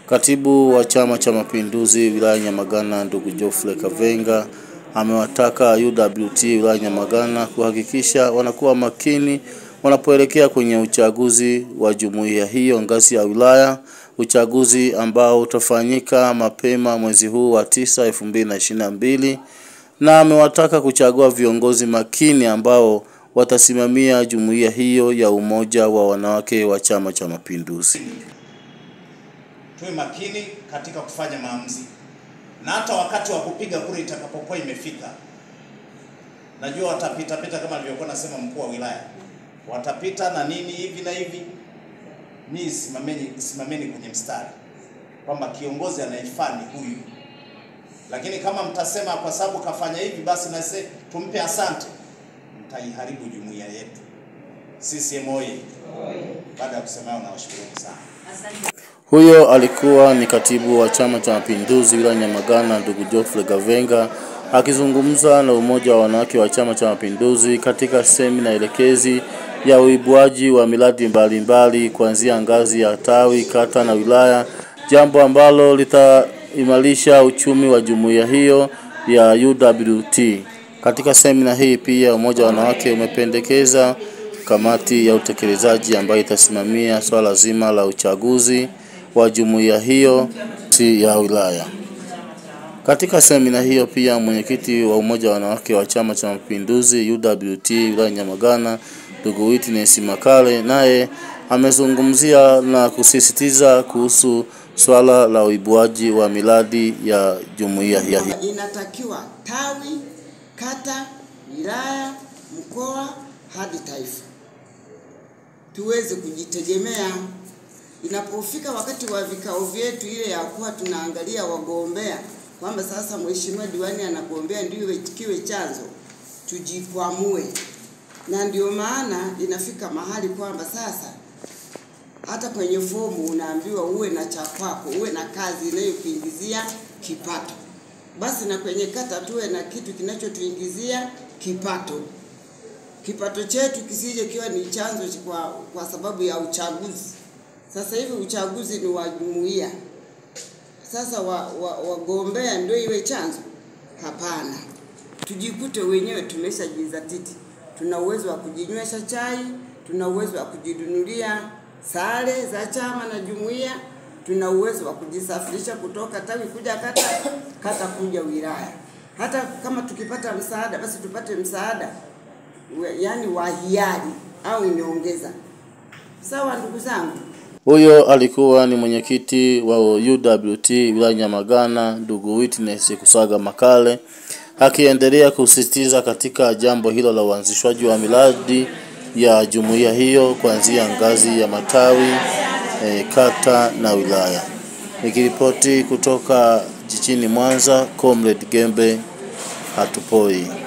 Katibu wa Chama cha Mapinduzi wilaya Nyamagana ndugu Geoffrey Kavenga amewataka UWT wilaya Nyamagana kuhakikisha wanakuwa makini wanapoelekea kwenye uchaguzi wa jumuiya hiyo ngazi ya wilaya, uchaguzi ambao utafanyika mapema mwezi huu wa tisa elfu mbili na ishirini na mbili na amewataka kuchagua viongozi makini ambao watasimamia jumuiya hiyo ya umoja wa wanawake wa Chama cha Mapinduzi. Tuwe makini katika kufanya maamuzi, na hata wakati wa kupiga kura itakapokuwa imefika, najua watapita pita kama alivyokuwa nasema mkuu wa wilaya, watapita na nini hivi na hivi. Mimi simameni, simameni kwenye mstari kwamba kiongozi anayefaa ni huyu, lakini kama mtasema kwa sababu kafanya hivi basi nase tumpe asante, mtaiharibu jumuiya yetu. CCM oyee! Baada ya kusema hayo, nawashukuruni sana. Huyo alikuwa ni katibu wa Chama cha Mapinduzi wilaya Nyamagana ndugu Geoffrey Kavenga akizungumza na umoja wa wanawake wa Chama cha Mapinduzi katika semina elekezi ya uibuaji wa miradi mbalimbali kuanzia ngazi ya tawi, kata na wilaya, jambo ambalo litaimarisha uchumi wa jumuiya hiyo ya UWT. Katika semina hii pia umoja wa wanawake umependekeza kamati ya utekelezaji ambayo itasimamia swala zima la uchaguzi wa jumuiya hiyo si ya wilaya. Katika semina hiyo pia mwenyekiti wa umoja wa wanawake wa Chama cha Mapinduzi UWT wilaya Nyamagana ndugu Witness Makale naye amezungumzia na kusisitiza kuhusu swala la uibuaji wa miradi ya jumuiya hii. Inatakiwa tawi, kata, wilaya, mkoa hadi taifa tuweze kujitegemea. Inapofika wakati wa vikao vyetu ile ya kuwa tunaangalia wagombea kwamba sasa mheshimiwa diwani anagombea ndio kiwe chanzo, tujikwamue. Na ndio maana inafika mahali kwamba sasa hata kwenye fomu unaambiwa uwe na cha kwako, uwe na kazi inayokuingizia kipato. Basi na kwenye kata tuwe na kitu kinachotuingizia kipato kipato chetu kisije kiwa ni chanzo kwa, kwa sababu ya uchaguzi. Sasa hivi uchaguzi ni wa jumuiya, sasa wagombea wa, wa ndio iwe chanzo? Hapana, tujikute wenyewe tumeshajizatiti, tuna uwezo wa kujinywesha chai, tuna uwezo wa kujinunulia sare za chama na jumuiya, tuna uwezo wa kujisafirisha kutoka tawi kuja kata, kata kuja wilaya. Hata kama tukipata msaada, basi tupate msaada yaani wa hiari au nyongeza. Sawa ndugu zangu. Huyo alikuwa ni mwenyekiti wa UWT wilaya Nyamagana ndugu Witness Kusaga Makale akiendelea kusisitiza katika jambo hilo la uanzishwaji wa miradi ya jumuiya hiyo kuanzia ngazi ya matawi e, kata na wilaya. Nikiripoti kutoka jijini Mwanza, Comrade Gembe hatupoi.